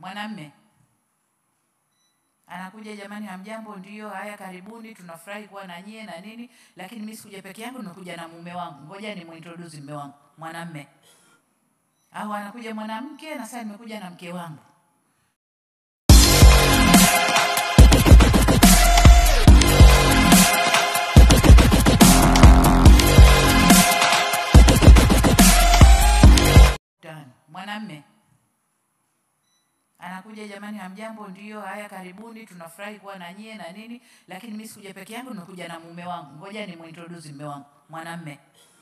mwanamme anakuja, jamani, hamjambo? Ndio, haya, karibuni, tunafurahi kuwa na nyie na nini, lakini mimi sikuja peke yangu, nimekuja na mume wangu, ngoja ni muintroduce mume wangu, mwanamme. Au anakuja mwanamke na sasa nimekuja na mke wangu. Tano. Mwanamme anakuja, jamani, hamjambo? Ndio, haya, karibuni, tunafurahi kuwa na nyie na nini, lakini mimi sikuja peke yangu, nimekuja na mume wangu, ngoja ni muintroduce mume wangu, mwanamme.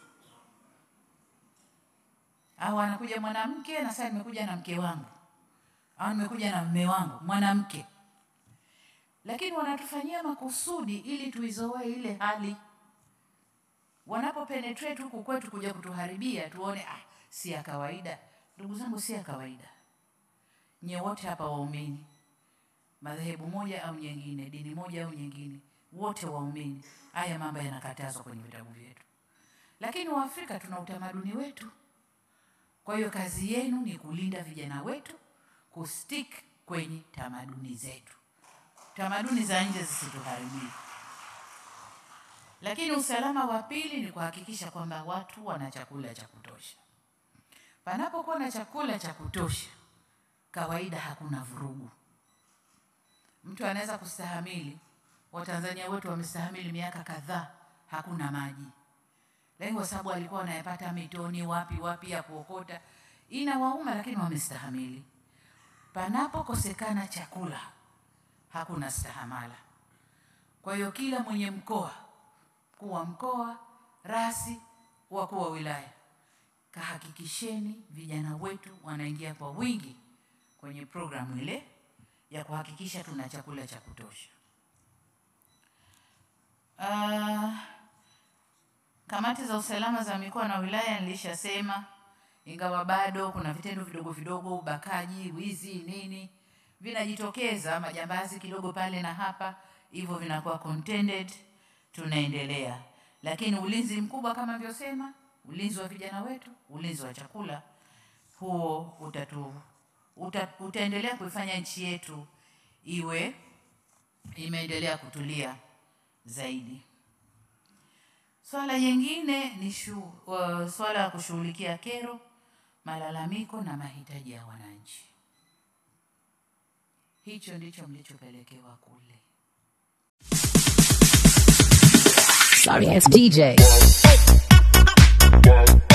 Au anakuja mwanamke na sasa nimekuja na mke wangu, au nimekuja na mume wangu, mwanamke. Lakini wanatufanyia makusudi ili tuizoee ile hali wanapo penetrate huku kwetu kuja kutuharibia, tuone ah, si ya kawaida. Ndugu zangu, si ya kawaida. Nyie wote hapa waumini, madhehebu moja au nyingine, dini moja au nyingine, wote waumini, haya mambo yanakatazwa kwenye vitabu vyetu, lakini Waafrika tuna utamaduni wetu. Kwa hiyo kazi yenu ni kulinda vijana wetu, kustick kwenye tamaduni zetu, tamaduni za nje zisituharibie. Lakini usalama wa pili ni kuhakikisha kwamba watu wana chakula cha kutosha. Panapokuwa na chakula cha kutosha, kawaida hakuna vurugu. Mtu anaweza kustahamili, Watanzania wetu wamestahamili miaka kadhaa, hakuna maji, lakini kwa sababu alikuwa wanayapata mitoni, wapi wapi ya kuokota, inawauma, lakini wamestahamili. Panapokosekana chakula, hakuna stahamala. Kwa hiyo kila mwenye mkoa mkuu wa mkoa, rasi, wakuu wa wilaya, kahakikisheni vijana wetu wanaingia kwa wingi kwenye programu ile ya kuhakikisha tuna chakula cha kutosha. Uh, kamati za usalama za mikoa na wilaya nilishasema, ingawa bado kuna vitendo vidogo vidogo, ubakaji, wizi, nini vinajitokeza, majambazi kidogo pale na hapa, hivyo vinakuwa contended tunaendelea lakini ulinzi mkubwa kama nilivyosema, ulinzi wa vijana wetu, ulinzi wa chakula, huo utatu, uta, utaendelea kuifanya nchi yetu iwe imeendelea kutulia zaidi. Swala jingine ni shu, uh, swala la kushughulikia kero, malalamiko na mahitaji ya wananchi. Hicho ndicho mlichopelekewa kule. Sorry, it's DJ. Yeah.